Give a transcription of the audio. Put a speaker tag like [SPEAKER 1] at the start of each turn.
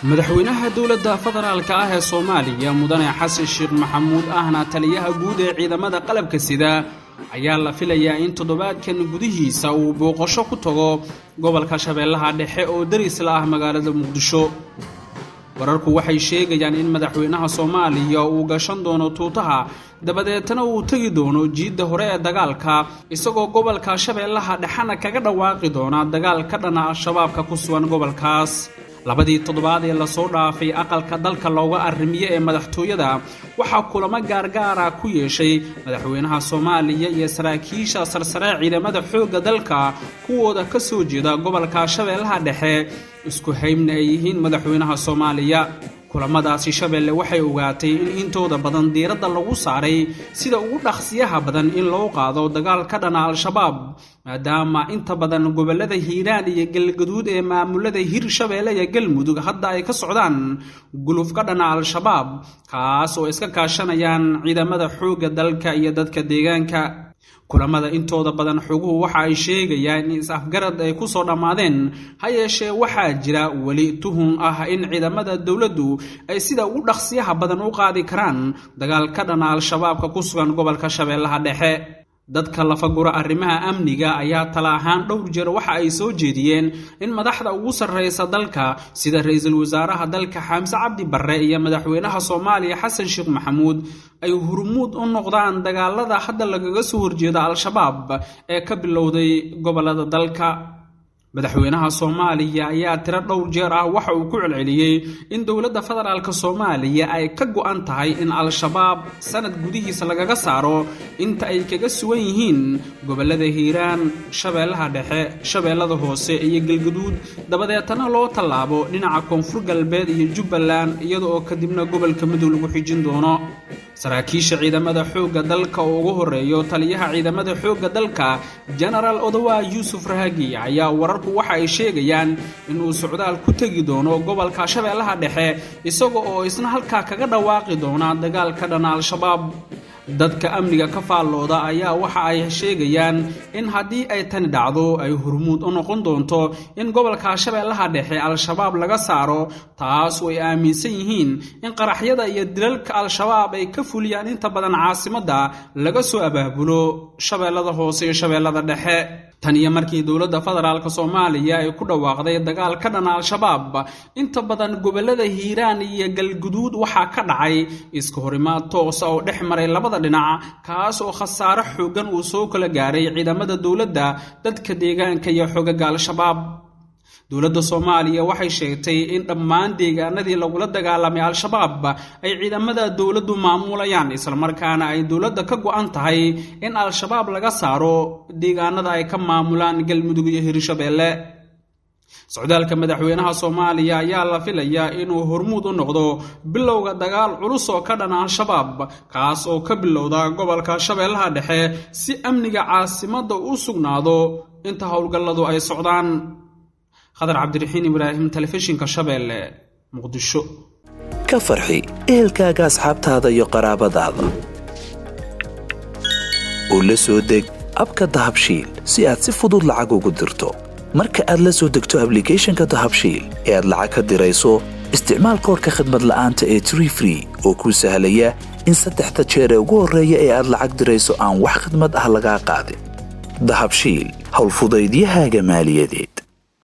[SPEAKER 1] madaxweynaha dowladda federaalka ah ee soomaaliya mudane xasan sheekh maxamuud ahna taliyaha guud ee ciidamada qalabka sida ayaa la filayaa in toddobaadkan gudihiisa uu booqasho ku tago gobolka shabeellaha dhexe oo darisla ah magaalada muqdisho wararku waxay sheegayaan in madaxweynaha soomaaliya uu gashan doono tuutaha dabadeetna uu tegi doono jiidda hore ee dagaalka isagoo gobolka shabeellaha dhexena kaga dhawaaqi doona dagaal ka dhana al-shabaabka ku sugan gobolkaas labadii toddobaad ee lasoo dhaafay aqalka dalka looga arrimiye ee madaxtooyada waxaa kulamo gaargaara ku yeeshay madaxweynaha soomaaliya iyo saraakiisha sarsare ciidamada xoogga dalka kuwooda ka soo jeeda gobolka shabeellaha dhexe isku haybna ay yihiin madaxweynaha soomaaliya kulamadaasi shabeelle waxay ogaatay in intooda badan diiradda lagu saaray sida ugu dhaqsiyaha badan in loo qaado dagaal ka dhana al-shabaab maadaama inta badan gobollada hiiraan iyo galgaduud ee maamulada hir shabeelle iyo galmudug hadda ay ka socdaan guluf ka dhana al-shabaab kaas oo iska kaashanayaan ciidamada xoogga dalka iyo dadka deegaanka kulamada intooda badan xoguhu waxa ay sheegayaan in is-afgarad ay ku soo dhammaadeen ha yeeshee waxaa jira weli tuhun ah in ciidamada dowladdu ay sida ugu dhaqsiyaha badan u qaadi karaan dagaal ka dhana al-shabaabka ku sugan gobolka shabeellaha dhexe dadka lafagura arrimaha amniga ayaa tala ahaan dhowr jeer waxa ay soo jeediyeen in madaxda ugu sarreysa dalka sida ra-iisul wasaaraha dalka xaamse cabdi barre iyo madaxweynaha soomaaliya xasan sheekh maxamuud ay hurmuud u noqdaan dagaalada hadda lagaga soo horjeeda al-shabaab ee ka bilowday gobollada dalka madaxweynaha soomaaliya ayaa tiro dhowr jeer ah waxa uu ku celceliyey in dowladda federaalk soomaaliya ay ka go-an tahay in al-shabaab sanad gudihiisa lagaga saaro inta ay kaga sugan yihiin gobollada hiiraan shabeellaha dhexe shabeellada hoose iyo galgaduud dabadeetana loo tallaabo dhinaca koonfur galbeed iyo jubbaland iyada oo kadibna gobolka madow lagu xijin doono saraakiisha ciidamada xoogga dalka oo ugu horeeyo taliyaha ciidamada xoogga dalka genaraal odowa yuusuf rahagi ayaa wararku waxa ay sheegayaan inuu socdaal ku tegi doono gobolka shabeellaha dhexe isaga oo isna halkaa kaga dhawaaqi doona dagaal ka dhana al-shabaab dadka amniga ka faallooda ayaa waxa ay sheegayaan in haddii ay tani dhacdo ay hurmuud u noqon doonto in gobolka shabeellaha dhexe al-shabaab laga saaro taas oo ay aaminsan yihiin in qaraxyada iyo dilalka al-shabaab ay ka fuliyaan inta badan caasimadda laga soo abaabulo shabeellada hoose iyo shabeellada dhexe tan iyo markii dowladda federaalk soomaaliya ay ku dhawaaqday dagaal ka dhana al-shabaab inta badan gobollada hiiraan iyo galguduud waxaa ka dhacay iska horimaad toosa oo dhex maray labada dhinac kaas oo khasaare xoogan uu soo kala gaaray ciidamada dowladda dadka deegaanka iyo xogaga al-shabaab dowladda soomaaliya waxay sheegtay in dhammaan deegaanadii lagula dagaalamay al-shabaab ay ciidamada dowladdu maamulayaan islamarkaana ay dowladda ka go-an tahay in al-shabaab laga saaro deegaanada ay ka maamulaan galmudug iyo hirshabeelle socdaalka madaxweynaha soomaaliya ayaa la filayaa inuu hormuud u noqdo bilowga dagaal culus oo ka dhana al-shabaab kaas oo ka bilowda gobolka shabeellaha dhexe si amniga caasimadda u sugnaado inta howlgalladu ay socdaan khadar cabdiraxiin ibraahim telefishinka shabeelle muqdisho
[SPEAKER 2] ka farxi ehelkaaga asxaabtaada iyo qaraabadaada oo la soo deg abka dahabshiil si aad si fudud lacag ugu dirto marka aad la soo degto ablicathonka dahabshiil ee aad lacag ka dirayso isticmaal koorka khadmad la'aanta ee tree free oo kuu sahlaya in saddexda jeer ee ugu horreeya ee aad lacag dirayso aan wax khadmad ah lagaa qaadin dahabshiil howlfudaydiyahaaga maaliyadeed